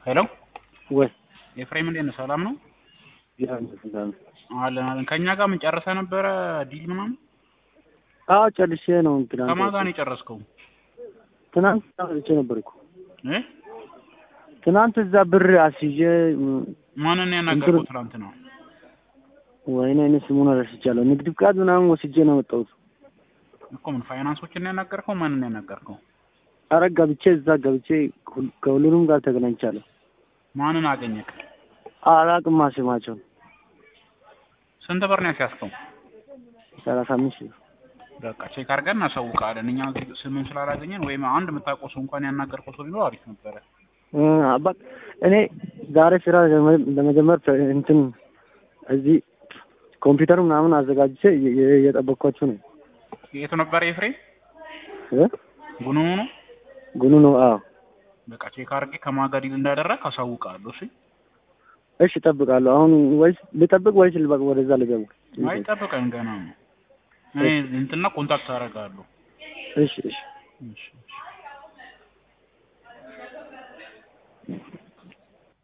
ሄሎ ወይ ኤፍሬም እንዴት ነህ? ሰላም ነው ያንተን አለን አለን። ከእኛ ጋር ምን ጨርሰህ ነበረ ዲል ምናምን? አዎ ጨርሼ ነው ትናንት ከማን ጋር ነው የጨረስከው? ትናንት ጨርሼ ነበርኩ እ ትናንት እዛ ብር አስይዤ ማንን ነው ያናገርከው ትናንትና? ወይኔ እኔ ስሙን ረስቻለሁ። ንግድ ፍቃድ ምናምን ወስጄ ነው የመጣሁት። እኮ ምን ፋይናንሶችን ነው ያናገርከው? ማንን ነው ያናገርከው? ኧረ ገብቼ እዛ ገብቼ ሁል- ከሁሉንም ጋር ተገናኝቻለሁ። ማንን አገኘክ? አላቅማ ስማቸውን ስንት ብር ነው ያስያዝከው? ሰላሳ አምስት ሺህ በቃ ቼክ አድርገን እናሳውቃለን። እኛ እዚህ ስምን ስላላገኘን ወይም አንድ የምታውቀው ሰው እንኳን ያናገርከው ሰው ቢኖር አሪፍ ነበረ። እ አባት እኔ ዛሬ ስራ ለመ- ለመጀመር ተ- እንትን እዚህ ኮምፒውተር ምናምን አዘጋጅቼ እየ- እየ- እየጠበቅኳችሁ ነው የቱ ነበረ ኤፍሬም? እ ጉኑ ነው። ጉኑ ነው። አዎ በቃ ቼክ አድርጌ ከማን ጋር ዲል እንዳደረግ አሳውቃለሁ። እሺ እሺ እጠብቃለሁ። አሁን ወይስ ልጠብቅ ወይስ ልበቅ? ወደዛ ልገቡ? አይጠብቀን ገና ነው። እኔ እንትና ኮንታክት አደርጋለሁ። እሺ እሺ እሺ እሺ